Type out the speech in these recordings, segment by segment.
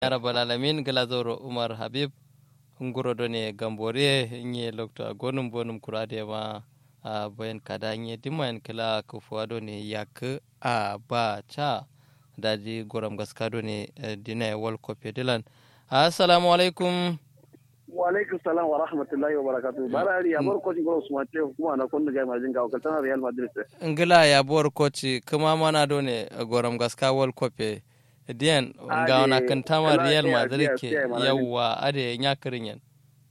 ya rabbal alamin gala zoro umar habib nguro done gambore nye lokto gonum bonum kurade ma a bayan kada nye dimayan kala kufuwa done yak a ba cha daji goram gaska done dina wal kope dilan assalamu alaikum wa alaikum salam wa rahmatullahi wa barakatuh bara ari abar ko jingoro usman te kuma na kon ga majin ga kaltana real madrid ngila ya bor koci kuma mana done goram gaska wal kope diyan ga wana kan tama real madrid ke yawa ade nyakarin yan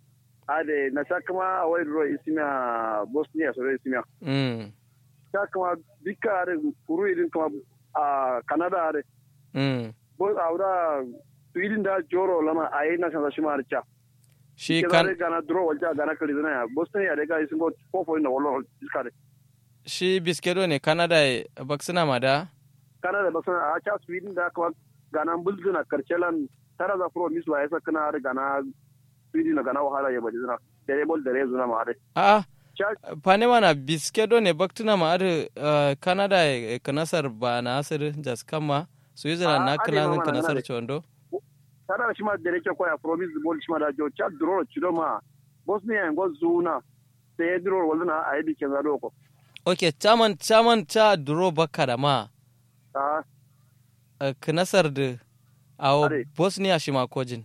ade na sa kuma a wai ro isimiya bosnia so isimiya mm sa kuma bika are kuru idin kuma a canada are mm bo awra sweden da joro lama ayi na san shi mar cha shi kan kan gana dro walja gana kali dana ya bosnia de ga isingo fofo ina wallo iskare shi biskedo ne canada baksina ma da canada ba sana a cha sweden da kuma gana bulzuna karchelan tara za pro miswa yasa kana are gana sweden na gana wahala ya bajina dare bol dare zuna ma are a cha pane mana biskedo ne baktina ma adu canada e kanasar ba na asir jas kama switzerland na Ah, ade kilan mama na kanasar nade. chondo tara shi ma dare ke koya promise bol shi ma da jo cha dro chido ma bosnia ngo zuna sai dro walna a yi dikin zado ko ok chaman chaman cha duro baka da ma a uh, kanasar da awo Ade. bosnia shi ma kojin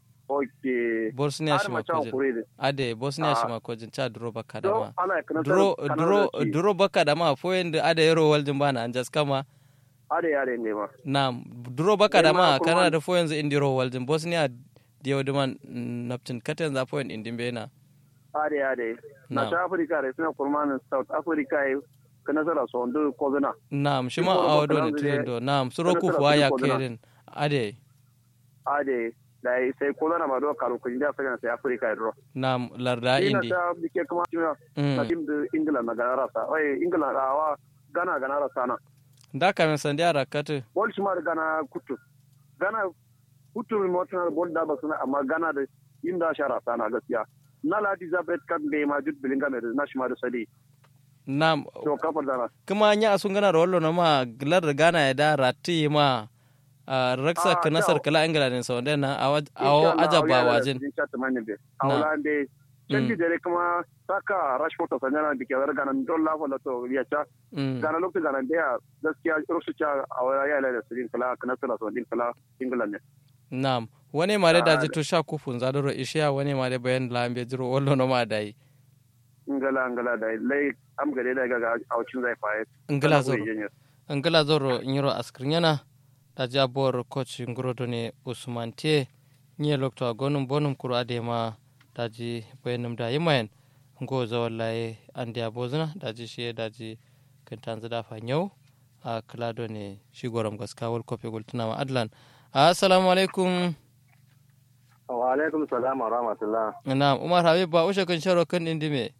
okay bosnia har shi ma ma cha kojin kure de ade bosnia Ah. shi ma kojin cha duro baka da do ma ana kana duro duro duro baka da ma foyen da ada yaro waljin bana an jas kama are are ne ma na duro baka da Nema ma kuma- kana da foyen za indiro waljin bosnia diyo duman naptin katen za foyen indin bena are are na Na'am. ta africa re suna kurmanin south africa yi kana sara so ndo ko zuna Naam, shima Iko awo do ne Bakalanzu ne- tilindo. Naam, suro Kada ku tara fuwa kudi ya ko zina. kerin. Ade. ade da yi sai ko zana ma do karu kun da saka sai africa ro Naam, larda ina indi. ta dike kuma na na Mm. tim da england na gara rasa oi england awa gana gana rasa na Da ka men sandi ara katu. bol shi ma da gana kutu gana kutu mi motana bol da ba suna amma gana da inda shara sana gaskiya na la elizabeth kan be ma jut bilinga me na shi ma da sadi Naam, to kafar dana kuma nya asun gana da wallo na ma gilar da gana ya da ratti ma a raksa Ah, ka nasar kyau. kala ingila ne sau da na awo ajaba wajin. awla be canji dare kuma saka rashford to sanyana dike war gana don la fala to ya cha Mm. gana lokacin gana da gaskiya rusu cha awla ya la da sirin kala kana sala so din kala england ne Naam, wani ma da Ah, daji to sha kufun zadoro ishiya wani ma da bayan lambe jiro wallo na ma dai. ngala ngala da lai am gade da ga aucin zai faye Ingila zoro. angala zoro nyiro askrinyana da jabor coach ngurodo ne usman te nye lokto agonum bonum kuro adema daji bayanum da yimayen ngo zawallaye andi abozuna daji shi daji kantanzu da fanyau a klado ne shi goram gaska wal kofe gultuna ma adlan assalamu alaikum wa alaikum salam wa rahmatullah na umar habib ba ushe kan sharo kan indime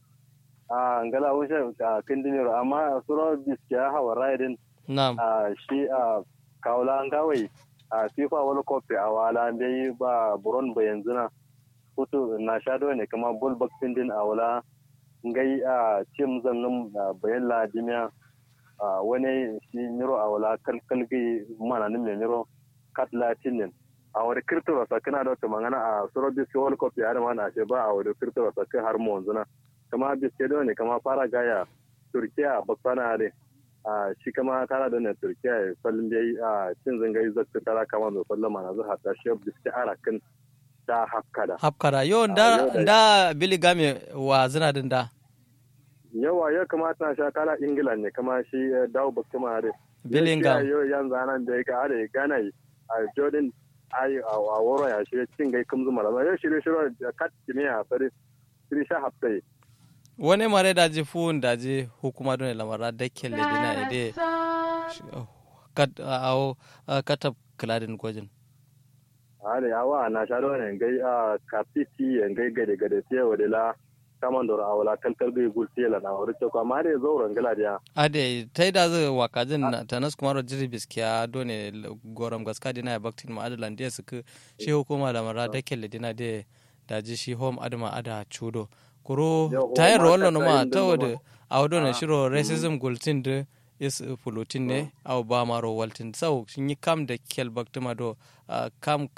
a ngala wuce a kindiniro amma suro biskiya hawa raidin na'am a shi a kawla ngawai a fifa world cup a wala bai ba buron ba yanzu na hutu na shado ne kuma ball boxing din a wala ngai a tim zannin bayan ladimiya a wani shi niro a wala kalkalgi mana nin me niro kat latinin a wani kirtiro sa kana da wata magana a suro biski world cup ya da mana ce ba a wani kirtiro sa kai har mu yanzu na kama biske da ne kama fara gaya turkiya baksana ne a shi kama tana da ne turkiya ya fallin da a cin zangai zakka tara kama mai fallon mana zuwa ta shi biske arakin ta hafkada hapkara yo Ah, da yau da- da bili game wa zina din da yawa ya kamata na sha kala ingila ne kama shi eh, dawo bakka ma da Bellingham. yau yanzu anan da ya ga da gana yi a jordan ai a a woro ya shi cin gai kum zuma da yau shirye shirye da kat kimiya fare shirye sha haftai wani mare daji fun daji hukuma dole lamara da kelle dina ide kat awo katab kladin gwajin ale awa na sha do ne gai a kapiti en gai gade gade tiye wadela kaman dora awala kalkal gai gulti la na wuri ko amma dai zo rangala dia ade tai da zai wakajin na tanas kuma ro jiri biskiya dole goram gaska dina ya baktin ma adalan dia suka shi hukuma lamara da kelle dina de daji shi home adama ada chudo kuro Yo, tayar home rollo aka ma tayin ta din wada ma. awdo na Ah, shiro racism gultin de is fulutin ne aw ba maro waltin sau shin yi kam da kel baktuma do ah, kam